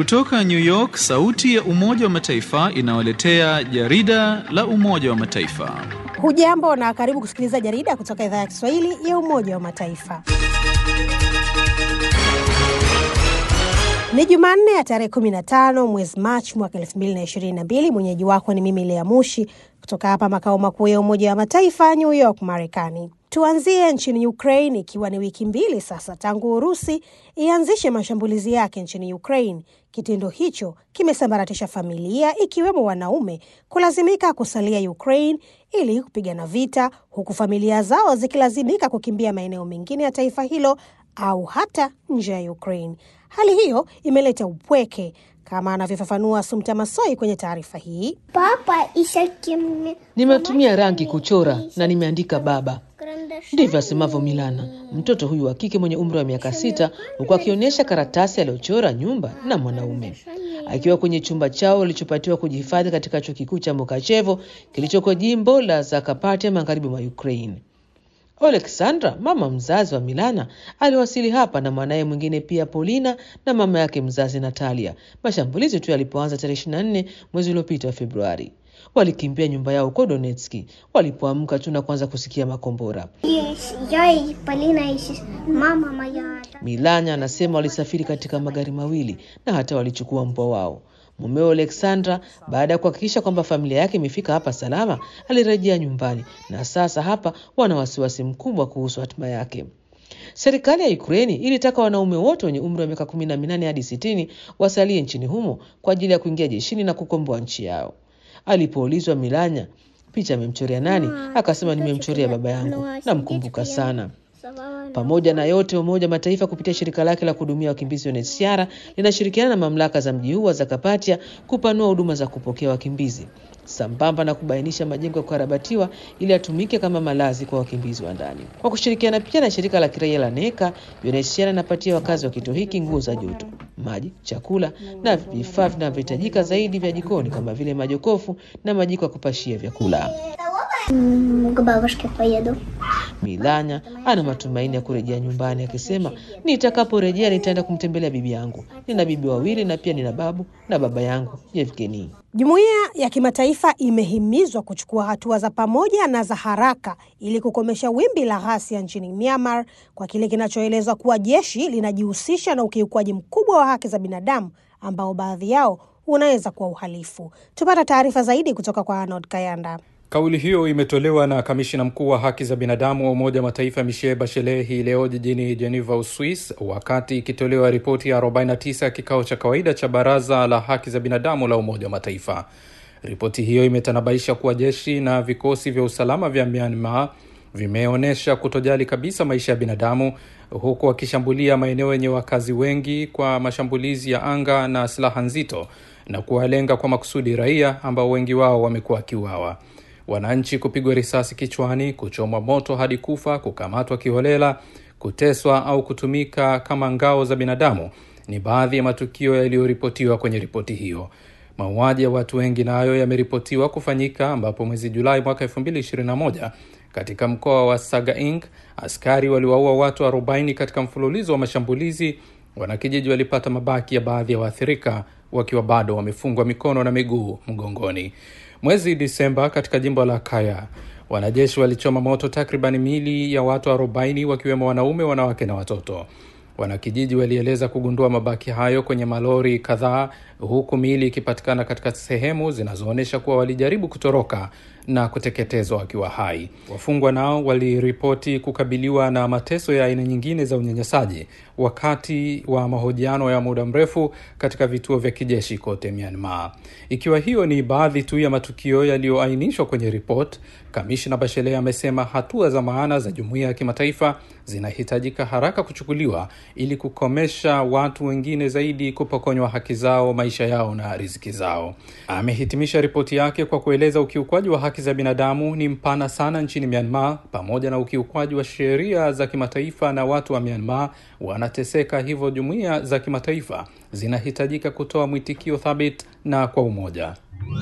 Kutoka New York, sauti ya Umoja wa Mataifa inawaletea jarida la Umoja wa Mataifa. Hujambo na karibu kusikiliza jarida kutoka idhaa ya Kiswahili ya Umoja wa Mataifa. Ni Jumanne ya tarehe 15 mwezi Machi mwaka 2022. Mwenyeji wako ni mimi Lea Mushi kutoka hapa makao makuu ya Umoja wa Mataifa, New York, Marekani. Tuanzie nchini Ukraine, ikiwa ni wiki mbili sasa tangu Urusi ianzishe mashambulizi yake nchini Ukraine. Kitendo hicho kimesambaratisha familia, ikiwemo wanaume kulazimika kusalia Ukraine ili kupigana vita, huku familia zao zikilazimika kukimbia maeneo mengine ya taifa hilo au hata nje ya Ukraine. Hali hiyo imeleta upweke kama anavyofafanua Sumta Masoi kwenye taarifa hii. Papa ishakim Nimetumia rangi kuchora na nimeandika baba. Ndivyo asemavyo Milana, mtoto huyu wa kike mwenye umri wa miaka sita, huku akionyesha karatasi aliyochora nyumba na mwanaume akiwa kwenye chumba chao walichopatiwa kujihifadhi katika chuo kikuu cha Mokachevo kilichoko jimbo la Zakapatia magharibi mwa Ukraine. Oleksandra, mama mzazi wa Milana, aliwasili hapa na mwanaye mwingine pia Polina na mama yake mzazi Natalia, mashambulizi tu yalipoanza tarehe 24 mwezi uliopita wa Februari. Walikimbia nyumba yao huko Donetski walipoamka tu na kuanza kusikia makombora. я и Полина и сес- мама моя. Milanya anasema walisafiri katika magari mawili na hata walichukua mbwa wao. Mumeo Alexandra, baada ya kuhakikisha kwamba familia yake imefika hapa salama, alirejea nyumbani na sasa hapa wana wasiwasi mkubwa kuhusu hatima yake. Serikali ya Ukraini ilitaka wanaume wote wenye umri wa miaka kumi na minane hadi sitini wasalie nchini humo kwa ajili ya kuingia jeshini na kukomboa nchi yao. Alipoulizwa Milanya picha amemchorea nani, akasema nimemchorea baba yangu, namkumbuka sana. Pamoja na yote, Umoja wa Mataifa kupitia shirika lake la kuhudumia wakimbizi UNHCR linashirikiana na mamlaka za mji huu wa Zakapatia kupanua huduma za kupokea wakimbizi sambamba na kubainisha majengo ya kukarabatiwa ili yatumike kama malazi kwa wakimbizi wa ndani. Kwa kushirikiana pia na shirika la kiraia la NECA, UNHCR inapatia wakazi wa kituo hiki nguo za joto, maji, chakula na vifaa vinavyohitajika zaidi vya jikoni kama vile majokofu na majiko ya kupashia vyakula. М, К бабушке поеду. Milanya ana matumaini ya kurejea nyumbani akisema, nitakaporejea nitaenda kumtembelea bibi yangu. Nina bibi wawili na pia nina babu na baba yangu Yevgeni. Jumuiya ya kimataifa imehimizwa kuchukua hatua za pamoja na za haraka ili kukomesha wimbi la ghasia nchini Myanmar kwa kile kinachoelezwa kuwa jeshi linajihusisha na ukiukwaji mkubwa wa haki za binadamu ambao baadhi yao unaweza kuwa uhalifu. Tupata taarifa zaidi kutoka kwa Arnold Kayanda. Kauli hiyo imetolewa na kamishina mkuu wa haki za binadamu wa Umoja wa Mataifa Michelle Bachelet hii leo jijini Geneva, Uswis, wakati ikitolewa ripoti ya 49 ya kikao cha kawaida cha Baraza la Haki za Binadamu la Umoja wa Mataifa. Ripoti hiyo imetanabaisha kuwa jeshi na vikosi vya usalama vya Myanmar vimeonyesha kutojali kabisa maisha ya binadamu huku wakishambulia maeneo yenye wakazi wengi kwa mashambulizi ya anga na silaha nzito na kuwalenga kwa makusudi raia ambao wengi wao wamekuwa wakiuawa wananchi kupigwa risasi kichwani, kuchomwa moto hadi kufa, kukamatwa kiholela, kuteswa au kutumika kama ngao za binadamu ni baadhi ya matukio yaliyoripotiwa kwenye ripoti hiyo. Mauaji ya watu wengi nayo yameripotiwa kufanyika, ambapo mwezi Julai mwaka 2021 katika mkoa wa Sagaing askari waliwaua watu 40 katika mfululizo wa mashambulizi. Wanakijiji walipata mabaki ya baadhi ya waathirika wakiwa bado wamefungwa mikono na miguu mgongoni. Mwezi Disemba katika jimbo la Kaya, wanajeshi walichoma moto takriban miili ya watu 40 wakiwemo wanaume, wanawake na watoto. Wanakijiji walieleza kugundua mabaki hayo kwenye malori kadhaa, huku miili ikipatikana katika sehemu zinazoonyesha kuwa walijaribu kutoroka na kuteketezwa wakiwa hai. Wafungwa nao waliripoti kukabiliwa na mateso ya aina nyingine za unyanyasaji wakati wa mahojiano ya muda mrefu katika vituo vya kijeshi kote Myanmar. Ikiwa hiyo ni baadhi tu ya matukio yaliyoainishwa kwenye ripoti, kamishna Bachelet amesema hatua za maana za jumuiya ya kimataifa zinahitajika haraka kuchukuliwa ili kukomesha watu wengine zaidi kupokonywa haki zao, maisha yao na riziki zao. Amehitimisha ripoti yake kwa kueleza ukiukwaji wa haki za binadamu ni mpana sana nchini Myanmar, pamoja na ukiukwaji wa sheria za kimataifa na watu wa Myanmar wanateseka, hivyo jumuiya za kimataifa zinahitajika kutoa mwitikio thabiti na kwa umoja.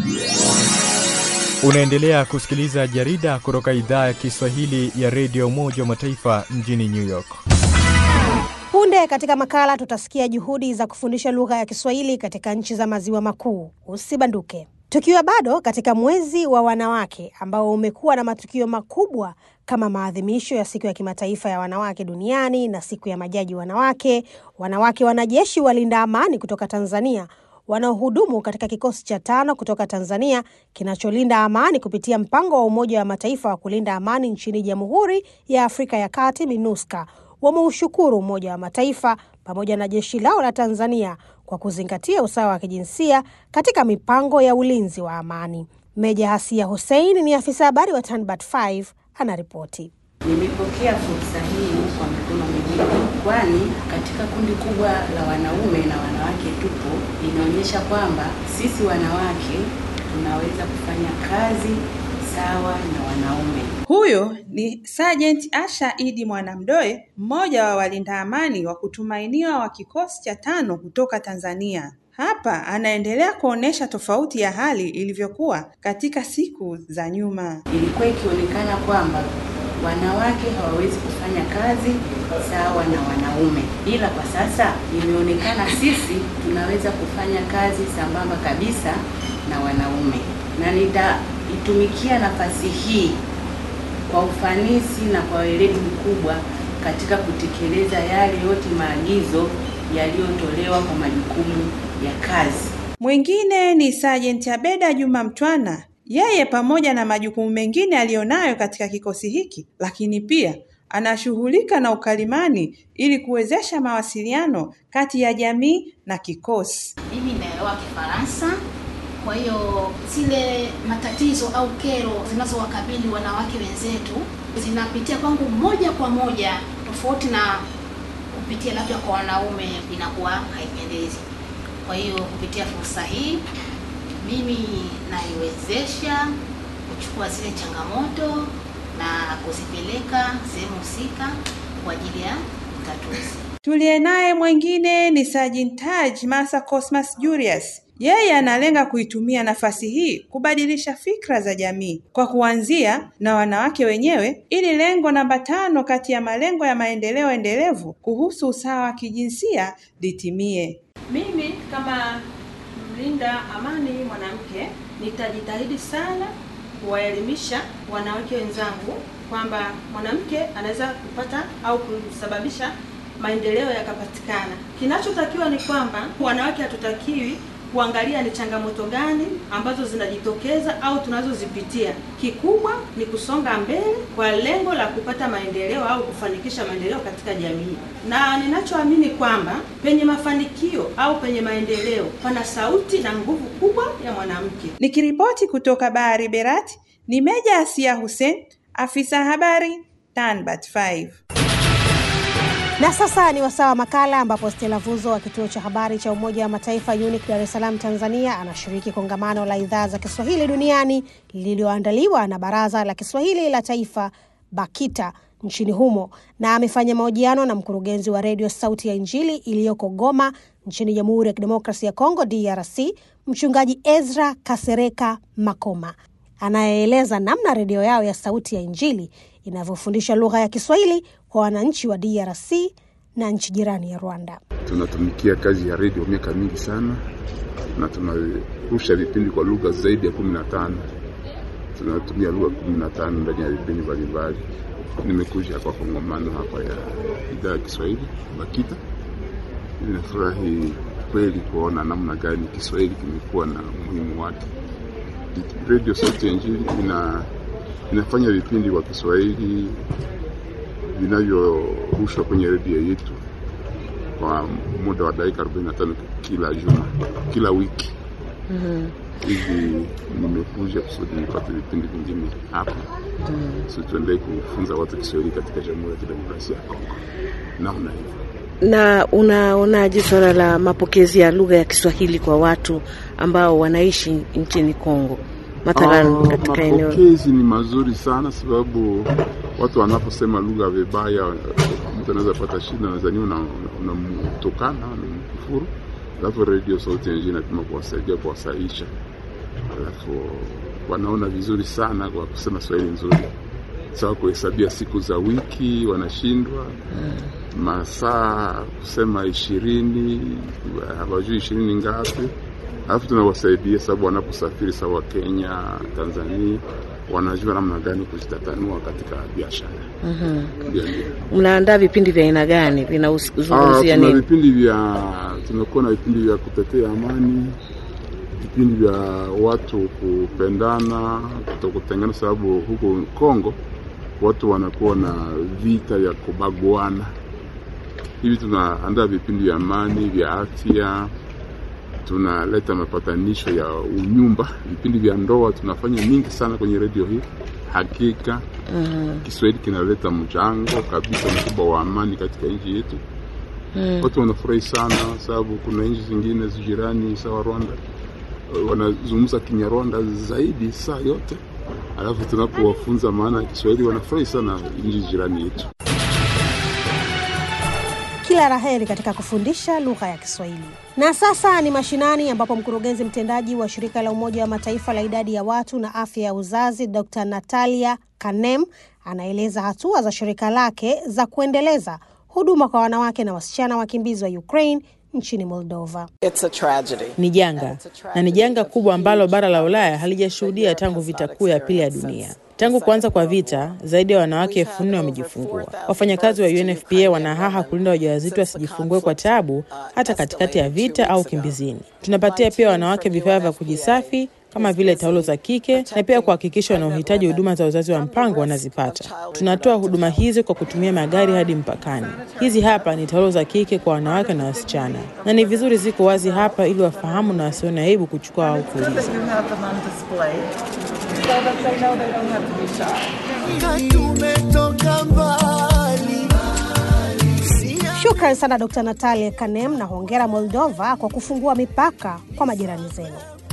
Unaendelea kusikiliza jarida kutoka idhaa ya Kiswahili ya redio Umoja wa Mataifa mjini New York. Punde Punde katika makala tutasikia juhudi za kufundisha lugha ya Kiswahili katika nchi za maziwa makuu. Usibanduke. Tukiwa bado katika mwezi wa wanawake ambao umekuwa na matukio makubwa kama maadhimisho ya siku ya kimataifa ya wanawake duniani na siku ya majaji wanawake, wanawake wanajeshi walinda amani kutoka Tanzania wanaohudumu katika kikosi cha tano kutoka Tanzania kinacholinda amani kupitia mpango wa Umoja wa Mataifa wa kulinda amani nchini Jamhuri ya Afrika ya Kati, MINUSCA, wameushukuru Umoja wa Mataifa pamoja na jeshi lao la Tanzania kwa kuzingatia usawa wa kijinsia katika mipango ya ulinzi wa amani. Meja Hasia Hussein ni afisa habari wa Tanbat 5 anaripoti. Nimepokea fursa hii kwa mikono miwili, kwani katika kundi kubwa la wanaume na wanawake tupo, inaonyesha kwamba sisi wanawake tunaweza kufanya kazi sawa na wanaume. Huyo ni Sergeant Asha Idi Mwanamdoe, mmoja wa walinda amani wa kutumainiwa wa kikosi cha tano kutoka Tanzania. Hapa anaendelea kuonesha tofauti ya hali ilivyokuwa katika siku za nyuma. Ilikuwa ikionekana kwamba wanawake hawawezi kufanya kazi sawa na wanaume, ila kwa sasa imeonekana sisi tunaweza kufanya kazi sambamba kabisa na wanaume, na nitaitumikia nafasi hii kwa ufanisi na kwa weledi mkubwa katika kutekeleza yale yote maagizo yaliyotolewa kwa majukumu ya kazi. Mwingine ni Sergeant Abeda Juma Mtwana. Yeye pamoja na majukumu mengine aliyonayo katika kikosi hiki, lakini pia anashughulika na ukalimani ili kuwezesha mawasiliano kati ya jamii na kikosi. Mimi naelewa Kifaransa, kwa hiyo zile matatizo au kero zinazowakabili wanawake wenzetu zinapitia kwangu moja kwa moja, tofauti na kupitia labda kwa wanaume, inakuwa haipendezi. Kwa hiyo kupitia fursa hii mimi naiwezesha kuchukua zile changamoto na kuzipeleka sehemu husika kwa ajili ya utatuzi. Tuliye naye mwingine ni Sergeant Taj Masa Cosmas Julius. Yeye analenga kuitumia nafasi hii kubadilisha fikra za jamii kwa kuanzia na wanawake wenyewe, ili lengo namba tano kati ya malengo ya maendeleo endelevu kuhusu usawa wa kijinsia litimie. Mimi kama mlinda amani mwanamke nitajitahidi sana kuwaelimisha wanawake wenzangu kwamba mwanamke anaweza kupata au kusababisha maendeleo yakapatikana. Kinachotakiwa ni kwamba wanawake hatutakiwi kuangalia ni changamoto gani ambazo zinajitokeza au tunazozipitia. Kikubwa ni kusonga mbele kwa lengo la kupata maendeleo au kufanikisha maendeleo katika jamii, na ninachoamini kwamba penye mafanikio au penye maendeleo pana sauti na nguvu kubwa ya mwanamke. Nikiripoti kutoka Bahari Berati ni Meja Asia Hussein, afisa habari Tanbat 5. Na sasa ni wasaa wa makala ambapo Stella Vuzo wa kituo cha habari cha Umoja wa Mataifa UNIC Dar es Salaam Tanzania anashiriki kongamano la idhaa za Kiswahili duniani lililoandaliwa na Baraza la Kiswahili la Taifa BAKITA nchini humo, na amefanya mahojiano na mkurugenzi wa redio Sauti ya Injili iliyoko Goma nchini Jamhuri ya Kidemokrasia ya Kongo DRC, mchungaji Ezra Kasereka Makoma anayeeleza namna redio yao ya Sauti ya Injili inavyofundisha lugha ya Kiswahili kwa wananchi wa DRC na nchi jirani ya Rwanda. Tunatumikia kazi ya redio miaka mingi sana na tunarusha vipindi kwa lugha zaidi ya kumi na tano. Tunatumia lugha kumi na tano ndani ya vipindi mbalimbali. Nimekuja kwa kongamano hapa ya idhaa ya Kiswahili BAKITA. Ninafurahi kweli kuona namna gani Kiswahili kimekuwa na umuhimu wake. Redio Sauti ya Injili ina inafanya vipindi kwa Kiswahili vinavyorushwa kwenye redio yetu kwa muda wa dakika 45 kila juma, kila wiki hivi. Nimekuja kusudi nipate vipindi vingine hapa mm. So tuendelee kufunza watu Kiswahili katika Jamhuri ya Kidemokrasia ya Kongo namna hivyo. Na unaonaje swala la mapokezi ya lugha ya Kiswahili kwa watu ambao wanaishi nchini Kongo? Mathalan, katika eneo mapokezi ni mazuri sana, sababu watu wanaposema lugha vibaya, mtu anaweza pata shida, nadhani unamtokana una unamkufuru. Alafu redio Sauti ya Injili inapima kuwasaidia kuwasaisha, alafu wanaona vizuri sana kwa kusema Swahili nzuri sawa, kuhesabia siku za wiki wanashindwa masaa kusema ishirini, hawajui ishirini ngapi, alafu tunawasaidia sababu wanaposafiri sawa Kenya, Tanzania, wanajua namna gani kujitatanua katika biashara. Mhm. Ndio, ndio. Mnaandaa vipindi vya aina gani? Ah, Vinazungumzia tuna nini? vipindi vya tumekuwa na vipindi vya kutetea amani, vipindi vya watu kupendana, kutokutengana, sababu huko Kongo watu wanakuwa na vita ya kubaguana. Hivi tunaandaa vipindi vya amani, vya afya, tunaleta mapatanisho ya unyumba, vipindi vya ndoa tunafanya mingi sana kwenye redio hii. Hakika Mhm. Kiswahili kinaleta mchango kabisa mkubwa wa amani katika nchi yetu. Mm. Watu wanafurahi sana sababu kuna nchi zingine jirani sawa Rwanda eh, wanazungumza Kinyarwanda zaidi saa yote, alafu tunapowafunza maana ya Kiswahili wanafurahi sana nchi jirani yetu. Kila laheri katika kufundisha lugha ya Kiswahili. Na sasa ni mashinani, ambapo mkurugenzi mtendaji wa shirika la Umoja wa Mataifa la idadi ya watu na afya ya uzazi Dr. Natalia Kanem anaeleza hatua za shirika lake za kuendeleza huduma kwa wanawake na wasichana wakimbizi wa Ukraine nchini Moldova. Ni janga na ni janga kubwa ambalo bara la Ulaya halijashuhudia tangu vita kuu ya pili ya dunia. Tangu kuanza kwa vita, zaidi ya wanawake elfu nne wamejifungua. Wafanyakazi wa UNFPA wanahaha kulinda wajawazito wasijifungue kwa tabu, hata katikati ya vita au kimbizini. Tunapatia pia wanawake vifaa vya kujisafi kama vile taulo za kike na pia kuhakikisha wanaohitaji huduma za uzazi wa mpango wanazipata. Tunatoa huduma hizi kwa kutumia magari hadi mpakani. Hizi hapa ni taulo za kike kwa wanawake na wasichana, na ni vizuri ziko wazi hapa ili wafahamu na wasione aibu kuchukua au kuuliza. Shukran sana Dr. Natalia Kanem na hongera Moldova kwa kufungua mipaka kwa majirani zenu.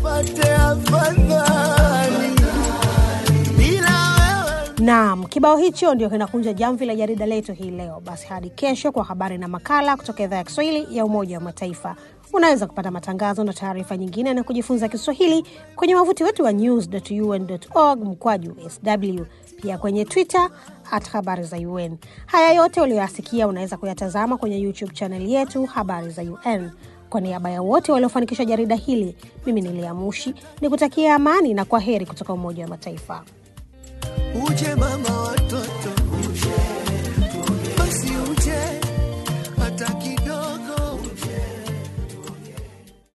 Naam, kibao hicho ndio kinakunja jamvi la jarida letu hii leo. Basi hadi kesho kwa habari na makala kutoka idhaa ya Kiswahili ya Umoja wa Mataifa. Unaweza kupata matangazo na taarifa nyingine na kujifunza Kiswahili kwenye wavuti wetu wa news.un.org mkwaju sw, pia kwenye Twitter at habari za UN. Haya yote uliyoyasikia unaweza kuyatazama kwenye YouTube chaneli yetu habari za UN. Kwa niaba ya wote waliofanikisha jarida hili, mimi ni Lea Mushi ni kutakia amani na kwa heri kutoka Umoja wa Mataifa. Uje mama wa